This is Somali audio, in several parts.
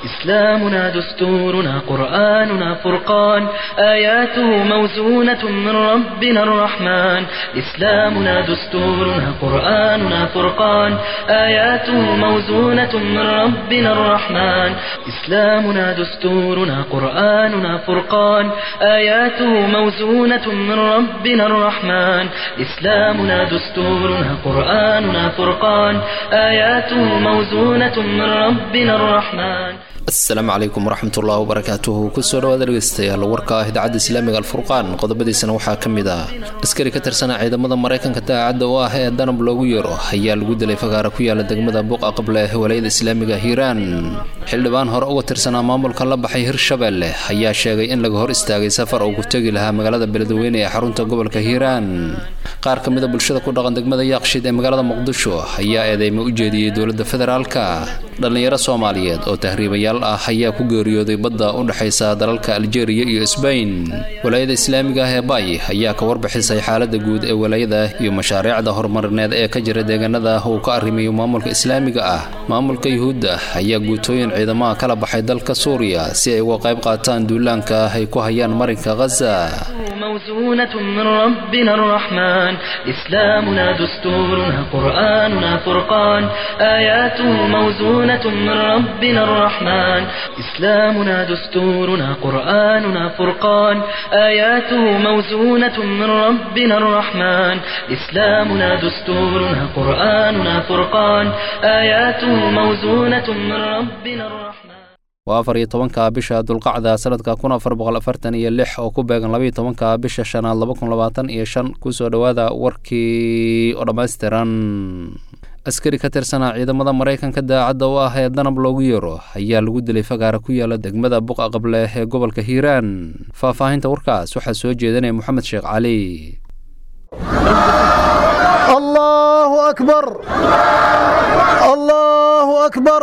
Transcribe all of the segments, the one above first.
إسلامنا دستورنا قرآننا فرقان آياته موزونة من ربنا الرحمن إسلامنا دستورنا قرآننا فرقان آياته موزونة من ربنا الرحمن إسلامنا دستورنا قرآننا فرقان آياته موزونة من ربنا الرحمن إسلامنا دستورنا قرآننا فرقان آياته موزونة من ربنا الرحمن asalaamu calaykum waraxmatullahi wabarakaatuhu kusoo dhawaada dhegeystayaal warka ah idaacadda islaamiga alfurqaan qodobadiisana waxaa ka mid ah askari ka tirsana ciidamada maraykanka daacadda oo ah ee danab loogu yeero ayaa lagu dilay fagaara ku yaala degmada buuqa qable ee walayada islaamiga hiiraan xildhibaan hore uga tirsanaa maamulka la baxay hirshabeelle ayaa sheegay in laga hor istaagay safar uu ku tegi lahaa magaalada beledweyne ee xarunta gobolka hiiraan qaar ka mida bulshada ku dhaqan degmada yaaqshid ee magaalada muqdisho ayaa eedeymo u jeediyey dowladda federaalka dhallinyaro soomaaliyeed oo tahriibayaal ah ayaa ku geeriyooday badda u dhexaysa dalalka aljeeriya iyo sbain walaayada islaamiga ah ee bay ayaa ka warbixisay xaalada guud ee walaayada iyo mashaariicda horumarineed ee ka jira deegaanada uu ka arrimayo maamulka islaamiga ah maamulka yuhuudda ayaa guutooyin ciidamaha kala baxay dalka suuriya si ay uga qayb qaataan duulaanka ay ku hayaan marinka khaza موزونة من ربنا الرحمن إسلامنا دستورنا قرآننا فرقان آياته موزونة من ربنا الرحمن إسلامنا دستورنا قرآننا فرقان آياته موزونة من ربنا الرحمن إسلامنا دستورنا قرآننا فرقان آياته موزونة من ربنا الرحمن waa afar iyo tobanka bisha dulqacda sanadka kun afar boqol afartan iyo lix oo ku beegan labaiyo tobanka bisha shanaad laba kun labaatan iyo shan kusoo dhowaada warkii oo dhammaystiran askari ka tirsana ciidamada maraykanka daacadda u ah ee danab loogu yeero ayaa lagu dilay fagaara ku yaala degmada buqa qable ee gobolka hiiraan faahfaahinta warkaas waxaa soo jeedanaya moxamed sheekh cali allahu akbar allahu akbar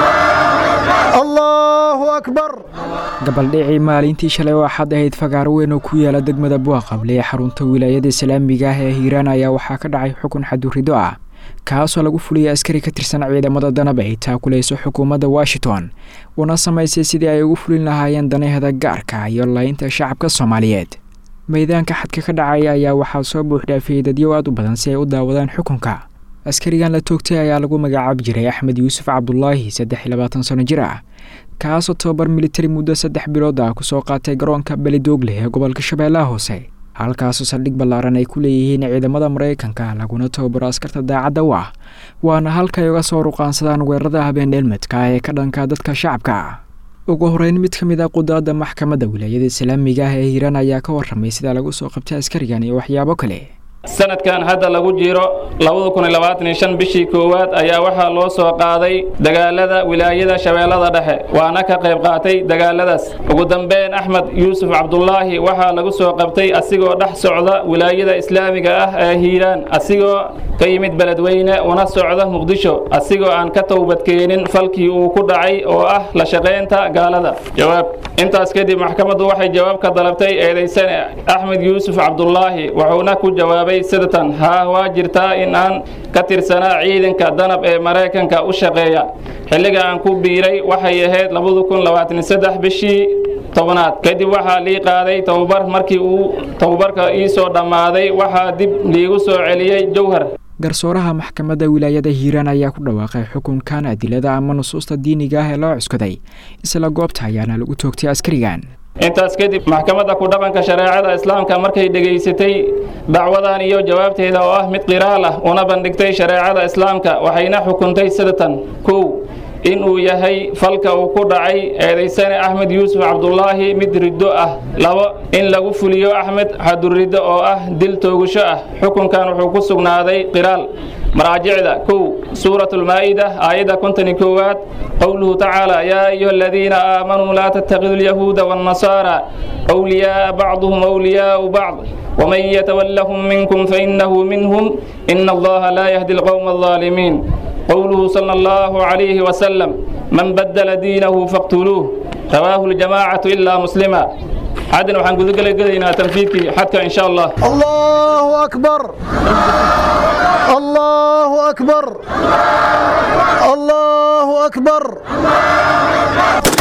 allahu akbar gabaldhicii maalintii shalay oo axad ahayd fagaaro weyn oo ku yaala degmada buaqable ee xarunta wilaayada islaamiga ah ee hiiraan ayaa waxaa ka dhacay xukun xadurido ah kaasoo lagu fuliyay askari ka tirsan ciidamada danab ay taakulayso xukuumadda washington una samaysay sidii ay ugu fulin lahaayeen danaheda gaarka iyo laynta shacabka soomaaliyeed maydaanka xadka ka dhacaya ayaa waxaa soo buuxdhaafiyey dadyo aad u badan si ay u daawadaan xukunka askarigan la toogtay ayaa lagu magacaabi jiray axmed yuusuf cabdulaahi saddex iyo labaatan sano jir ah kaasoo tobabar militari muddo saddex bilood ah kusoo qaatay garoonka belidoogle ee gobolka shabeellaha hoose halkaasoo saldhig ballaaran ay ku leeyihiin ciidamada maraykanka laguna tababaro askarta daacadda u ah waana halka ay uga soo ruqaansadaan weerarada habeen dheelmadka ee ka dhanka dadka shacabka ugu horeyn mid ka mid ah qudaadda maxkamadda wilaayada islaamiga ah ee hiiraan ayaa ka warramay sida lagu soo qabtay askarigan iyo waxyaabo kale sanadkan hadda lagu jiro bishii koowaad ayaa waxaa loo soo qaaday dagaalada wilaayada shabeellada dhexe waana ka qayb qaatay dagaaladaas ugu dambeyn axmed yuusuf cabdulaahi waxaa lagu soo qabtay asigoo dhex socda wilaayada islaamiga ah ee hiiraan asigoo ka yimid beledweyne una socda muqdisho asigoo aan ka towbadkeenin falkii uu ku dhacay oo ah la shaqaynta gaalada jawaab intaas kadib maxkamaddu waxay jawaab ka dalabtay eedaysane axmed yuusuf cabdulaahi wuxuuna ku jawaabay sidatan haa waa jirtaa in aan ka tirsanaa ciidanka danab ee maraykanka u shaqeeya xilliga aan ku biiray waxay ahayd bishii tobnaad kadib waxaa lii qaaday tababar markii uu tababarka ii soo dhammaaday waxaa dib liigu soo celiyey jowhar garsooraha maxkamadda wilaayada hiiraan ayaa ku dhawaaqay xukunkan adilada ama nusuusta diiniga ah ee loo cuskaday isla goobta ayaana lagu toogtay askarigan intaas kadib maxkamadda ku dhaqanka shareecada islaamka markay dhegaysatay dacwadan iyo jawaabteeda oo ah mid qiraal ah una bandhigtay shareecada islaamka waxayna xukuntay sidatan kow in uu yahay falka uu ku dhacay eedaysane axmed yuusuf cabdulaahi mid riddo ah labo in lagu fuliyo axmed xaduriddo oo ah dil toogasho ah xukunkan wuxuu ku sugnaaday qiraal maraajicda kow suurat lmaa'ida aayadda konton iyo koowaad qowluhu tacaala yaa ayuha aladiina aamanuu laa tattakidu alyahuuda waannasaara awliyaaa bacduhum awliyaau bacd waman yatawallahum minkum fainahu minhum ina allaha laa yahdi alqowma alظaalimiin قوله صلى الله عليه وسلم من بدل دينه فاقتلوه رواه الجماعة إلا مسلما عدن وحن قد قلنا تنفيذك حتى إن شاء الله الله أكبر الله أكبر الله أكبر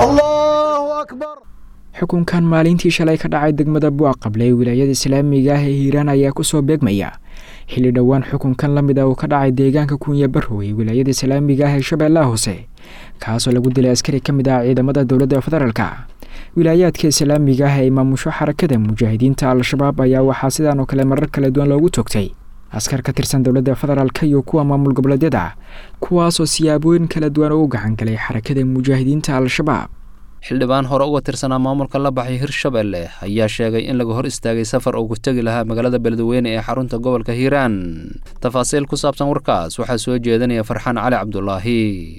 allahu akbar xukunkan maalintii shalay ka dhacay degmada buaqable ee wilaayada islaamiga ah ee hiiraan ayaa kusoo beegmaya xilli dhowaan xukunkan la mid ah uu ka dhacay deegaanka kunya barrow ee wilaayada islaamiga ah ee shabeellaha hoose kaasoo lagu dilay askari ka mid ah ciidamada dowladda federaalka wilaayaadka islaamiga ah ee maamusho xarakada mujaahidiinta al-shabaab ayaa waxaa sidaan oo kale marar kala duwan loogu toogtay askar ka tirsan dowladda federaalka iyo kuwa maamul goboleedyada kuwaasoo siyaabooyin kala duwan oo u gacan galay xarakada mujaahidiinta al-shabaab xildhibaan hore uga tirsanaa maamulka la baxay hirshabelle ayaa sheegay in laga hor istaagay safar uu ku tegi lahaa magaalada beledweyne ee xarunta gobolka hiiraan tafaasiil ku saabsan warkaas waxaa soo jeedinaya farxaan cali cabdulaahi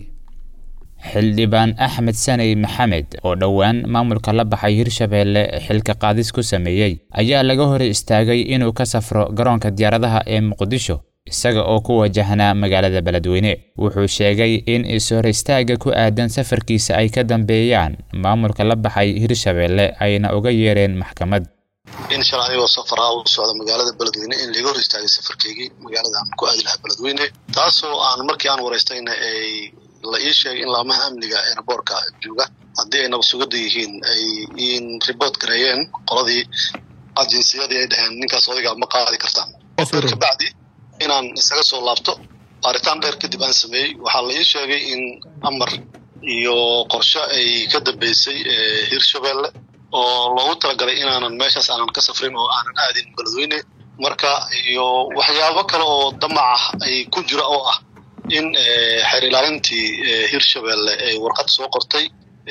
xildhibaan axmed saney maxamed oo dhowaan maamulka la baxay hirshabeelle xilka qaadis ku sameeyey ayaa laga hor istaagay inuu ka safro garoonka diyaaradaha ee muqdisho isaga oo ku wajahnaa magaalada beledweyne wuxuu sheegay in is-hor istaagga ku aadan safarkiisa ay ka dambeeyaan maamulka la baxay hirshabeelle ayna uga yeereen maxkamad in shal anigoo safar ah u socda magaalada beledweyne in laga hor istaagay safarkaygii magaalada aan ku aadi lahaa beledweyne taasoo aan markii aan waraystayna ay la ii sheegay in laamaha amniga eeraboorka jooga haddii ay nabasugada yihiin ay in report gareeyeen qoladii ajinsiyadii ay dhaheen ninkaas odaygaa ma qaadi kartaan kabacdi inaan isaga soo laabto baaritaan dheer kadib aan sameeyey waxaa la ii sheegay in amar iyo qorshe ay ka dambeysay hirshabelle oo loogu talagalay inaanan meeshaas aanan ka safrin oo aanan aadin beledweyne marka iyo waxyaabo kale oo damac ah ay ku jira oo ah in xeer ilaalintii hirshabelle ay warqad soo qortay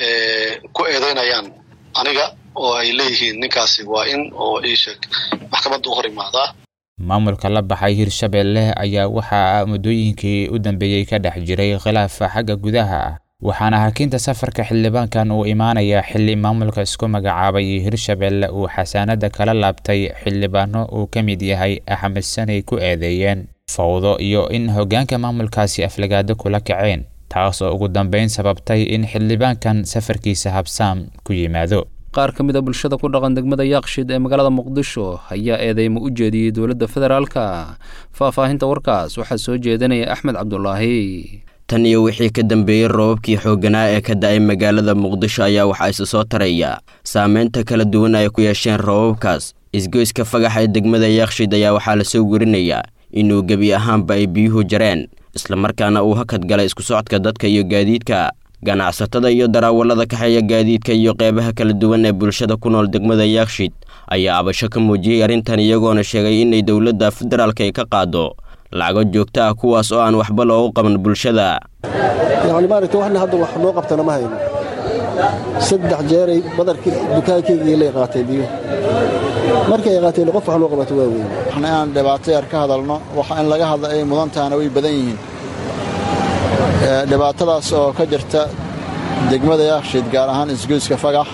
ku eedeynayaan aniga oo ay leeyihiin ninkaasi waa in oo ii sheeg maxkamadda u hor imaadaa maamulka la baxay hirshabeelle ayaa waxaa muddooyinkii u dambeeyey ka dhex jiray khilaafa xagga gudaha ah waxaana hakinta safarka xildhibaankan uu imaanayaa xilli maamulka isku magacaabay hirshabeelle uu xasaanada kala laabtay xildhibaano uu ka mid yahay axmed sanay ku eedeeyeen fawdo iyo in hoggaanka maamulkaasi aflagaado kula kaceen taas oo ugu dambeyn sababtay in xildhibaankan safarkiisa habsaam ku yimaado qaar ka mid a bulshada ku dhaqan degmada yaaqshid ee magaalada muqdisho ayaa eedeymo u jeediyey dowladda federaalka faahfaahinta warkaas waxaa soo jeedinaya axmed cabdulaahi tan iyo wixii ka dambeeyey roobabkii xoogganaa ee ka da'ay magaalada muqdisho ayaa waxaa isa soo taraya saameynta kala duwan ay ku yeesheen roobabkaas isgoyska fagax ee degmada yaaqshid ayaa waxaa lasoo werinayaa inuu gebi ahaanba ay biyuhu jareen islamarkaana uu hakad galay isku socodka dadka iyo gaadiidka ganacsatada iyo daraawallada kaxeeya gaadiidka iyo qeybaha kala duwan ee bulshada ku nool degmada yaaqshid ayaa abasho ka muujiyey arrintan iyagoona sheegay inay dowladda federaalka ay ka qaado lacago joogto ah kuwaas oo aan waxba loogu qaban bulshada yacni maaragta waxna hadda wax noo qabtana ma hayno saddex jeeray badarkii dukaankaygii lay qaatay biyo markii ay qaateen qof wax loo qabato waa weyn waxna inaan dhibaato yar ka hadalno waxa in laga hadla ay mudan tahana way badan yihiin dhibaatadaas oo ka jirta degmada yaaqshiid gaar ahaan isgoyska fagax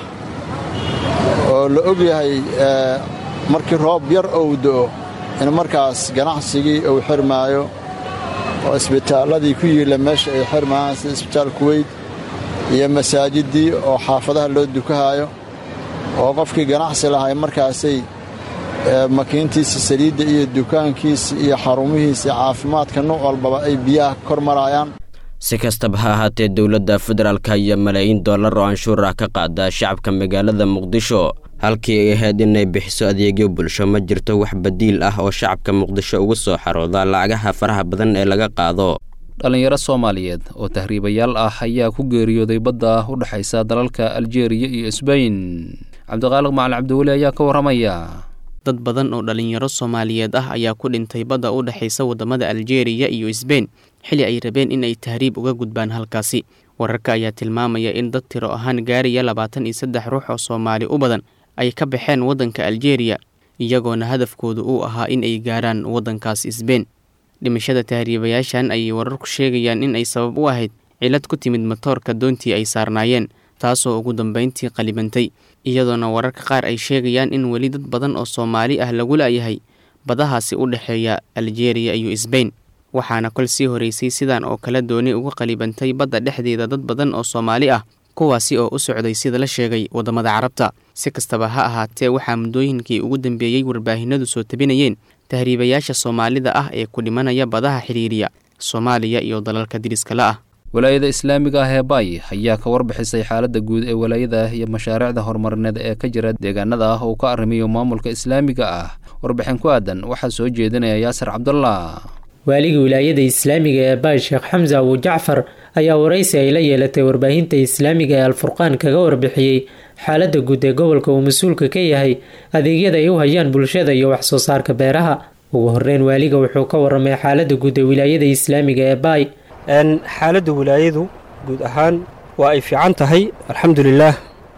oo la og yahay markii roob yar ou do'o in markaas ganacsigii uu xirmaayo oo isbitaalladii ku yiilla meesha ay xirmaayaan sida isbitaal kuweyd iyo masaajiddii oo xaafadaha loo dukahaayo oo qofkii ganacsi lahay markaasay makiintiisa saliidda iyo dukaankiisa iyo xarumihiisa caafimaadka nuuc walbaba ay biyaha kor maraayaan si kastaba ha ahaatee dowladda federaalka iyo malaayiin dollar oo anshuur ah ka qaada shacabka magaalada muqdisho halkii ay ahayd inay bixiso adeegyo bulsho ma jirto wax badiil ah oo shacabka muqdisho uga soo xarooda lacagaha faraha badan ee laga qaado dhallinyaro soomaaliyeed oo tahriibayaal ah ayaa ku geeriyooday badda u dhexaysa dalalka aljeeriya iyo sbain cabdiqaaliq macali cabdiweli ayaa ka warramaya dad badan oo dhallinyaro soomaaliyeed ah ayaa ku dhintay badda u dhexaysa waddamada aljeeriya iyo sbain xilli ay rabeen in ay tahriib uga gudbaan halkaasi wararka ayaa tilmaamaya in dad tiro ahaan gaaraya labaatan iyo saddex ruux oo soomaali u badan ay ka baxeen waddanka aljeeriya iyagoona hadafkoodu uu ahaa in ay gaaraan waddankaas sbain dhimashada tahriibayaashan ayay wararku sheegayaan in ay sabab u ahayd cilad ku timid matoorka doontii ay saarnaayeen taasoo ugu dambayntii qalibantay iyadoona wararka qaar ay sheegayaan in weli dad badan oo soomaali ah lagu la'yahay badahaasi u dhexeeya aljeeriya iyo sbain waxaana kol sii horeysay sidan oo kale dooni uga qalibantay badda dhexdeeda dad badan oo soomaali ah kuwaasi oo u socday sida la sheegay waddamada carabta si kastaba ha ahaatee waxaa muddooyinkii ugu dambeeyey warbaahinadu soo tabinayeen tahriibayaasha soomaalida ah ee ku dhimanaya badaha xidhiiriya soomaaliya iyo dalalka diriskala ah walaayada islaamiga ah ee baay ayaa ka warbixisay xaaladda guud ee walaayada iyo mashaariicda horumarineed ee ka jira deegaanada ah uu ka arrimiyo maamulka islaamiga ah warbixin ku aadan waxaa soo jeedinaya yaasir cabdullah waaliga wilaayada islaamiga ee baay sheekh xamse abu jacfar ayaa waraysi ay la yeelatay warbaahinta islaamiga ee alfurqaan kaga warbixiyey xaaladda guud ee gobolka uu mas-uulka ka yahay adeegyada ay u hayaan bulshada iyo wax soo saarka beeraha ugu horeyn waaliga wuxuu ka waramay xaaladda guud ee wilaayada islaamiga ee baay xaaladda wilaayadu guud ahaan waa ay fiican tahay alxamdulilaah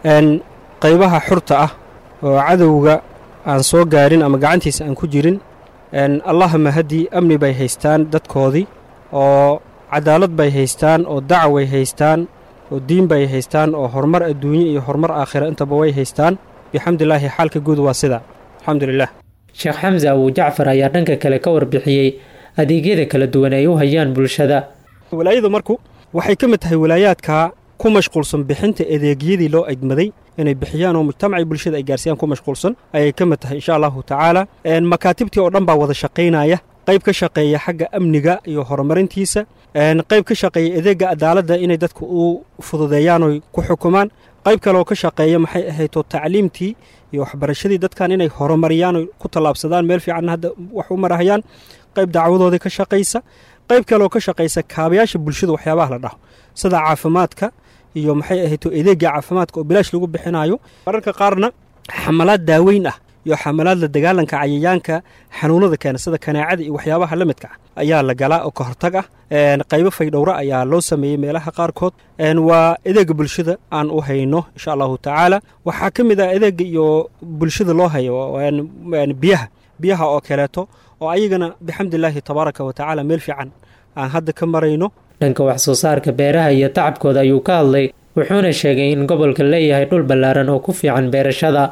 qaybaha xurta ah oo cadowga aan soo gaarin ama gacantiisa aan ku jirin allahuma haddii amni bay haystaan dadkoodii oo cadaalad bay haystaan oo dacway haystaan oo diin bay haystaan oo horumar adduunye iyo horumar aakhira intaba way haystaan bixamdilaahi xaalka guud waa sida alxamdulilah sheekh xamse abu jacfar ayaa dhanka kale ka warbixiyey adeegyada kala duwan ay u hayaan bulshada walaayadu marku waxay ka mid tahay walaayaadka ku mashquulsan bixinta adeegyadii loo egmaday inay bixiyaan oo mujtamacii bulshada ay gaarsiiyaan ku mashquulsan ayay ka mid tahay insha allahu tacaala makaatibtii oo dhan baa wada shaqaynaya qayb ka shaqeeya xagga amniga iyo horumarintiisa qayb ka shaqeeya adeega cadaaladda inay dadka u fududeeyaan oy ku xukumaan qayb kaleoo ka shaqeeya maxay ahaydoo tacliimtii iyo waxbarashadii dadkan inay horumariyaan oy ku tallaabsadaan meel fiicanna hadda wax u marahayaan qayb dacwadoodii ka shaqaysa qayb kaleoo ka shaqaysa kaabayaasha bulshada waxyaabaha la dhaho sida caafimaadka iyo maxay ahayto adeega caafimaadka oo bilaash lagu bixinayo mararka qaarna xamalaad daaweyn ah iyo xamalaad la dagaalanka cayayaanka xanuunada keena sida kanaacada iyo waxyaabaha la midka ah ayaa la galaa oo ka hortag ah qaybo faydhowra ayaa loo sameeyey meelaha qaarkood waa adeega bulshada aan u hayno insha allahu tacaala waxaa ka mid ah adeega iyo bulshada loo hayo biyaha biyaha oo kaleeto oo ayagana bixamdilaahi tabaaraka wa tacaala meel fiican aan hadda ka marayno dhanka wax soo saarka beeraha iyo tacabkooda ayuu ka hadlay wuxuuna sheegay in gobolka leeyahay dhul ballaaran oo ku fiican beerashada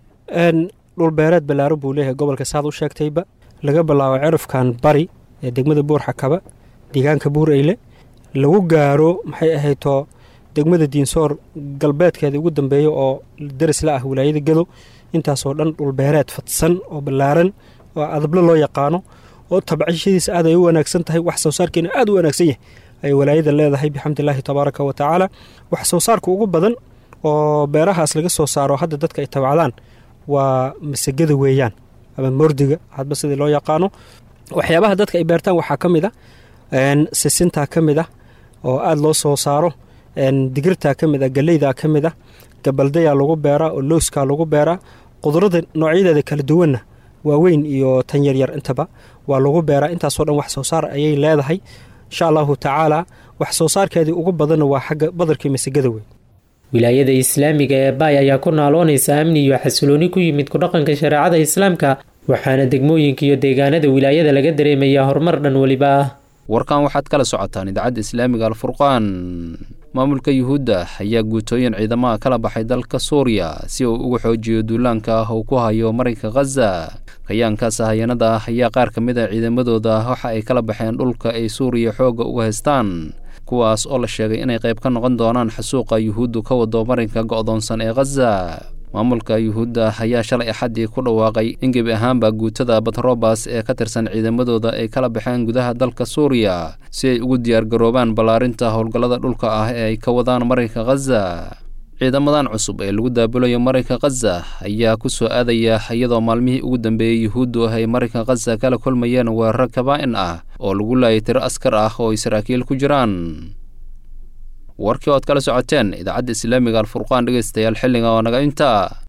dhul beereed ballaaran buu leeyahay gobolka saad u sheegtayba laga bilaabo cerafkan bari ee degmada buur xakaba deegaanka buur eyle lagu gaaro maxay ahayto degmada diinsoor galbeedkeeda ugu dambeeya oo daris la ah wilaayada gado intaasoo dhan dhulbeereed fadsan oo ballaaran oo adable loo yaqaano oo tabcishadiisa aad ay u wanaagsan tahay wax soo saarkeena aad u wanaagsan yahay ay walaayada leedahay bixamdilaahi tabaaraka wa tacaala wax soo saarka ugu badan oo beerahaas laga soo saaro hadda dadka ay tabcdaan waa masagada weeyaan ama mordiga hadba sidii loo yaqaano waxyaabaha dadka ay beertaan waxaa ka mid a sisintaa ka mid ah oo aada loo soo saaro digirtaa ka mid ah galeydaa ka mid ah gabaldayaa lagu beeraa oo looskaa lagu beeraa qudrada noocyadeeda kala duwanna waaweyn iyo tan yaryar intaba waa lagu beeraa intaasoo dhan wax soo saar ayay leedahay insha allahu tacaala wax soo saarkeedii ugu badanna waa xagga badarkii masagada wey wilaayada islaamiga ee baay ayaa ku naaloonaysa amni iyo xasilooni ku yimid kudhaqanka shareecada islaamka waxaana degmooyinka iyo deegaanada wilaayada laga dareemayaa horumar dhan weliba ah warkan waxaad kala socotaan idaacadda islaamiga alfurqaan maamulka yuhuudda ayaa guutooyin ciidamaha kala baxay dalka suuriya si uu uga xoojiyo duulaanka ah uu ku hayo marinka khaza kayaankaas hayanada ah ayaa qaar ka mid a ciidamadooda waxa ay kala baxeen dhulka ay suuriya xoogga uga haystaan kuwaas oo la sheegay inay qayb ka noqon doonaan xasuuqa yuhuuddu ka wado marinka go'doonsan ee khaza maamulka yuhuudda ayaa shalay axaddii ku dhawaaqay in gebi ahaanba guutada batrobas ee ka tirsan ciidamadooda ay kala baxeen gudaha dalka suuriya si ay ugu diyaargaroobaan ballaarinta howlgallada dhulka ah ee ay ka wadaan marinka khaza ciidamadan cusub ee lagu daabulayo marinka khaza ayaa ku soo aadaya iyadoo maalmihii ugu dambeeyey yuhuuddu ay marinka khaza kala kulmayeen weerar kabaa'in ah oo lagu laayay tiro askar ah oo ay saraakiil ku jiraan warkii ood kala socoteen idaacadda islaamiga alfurqaan dhegeystayaal xilliga oo naga inta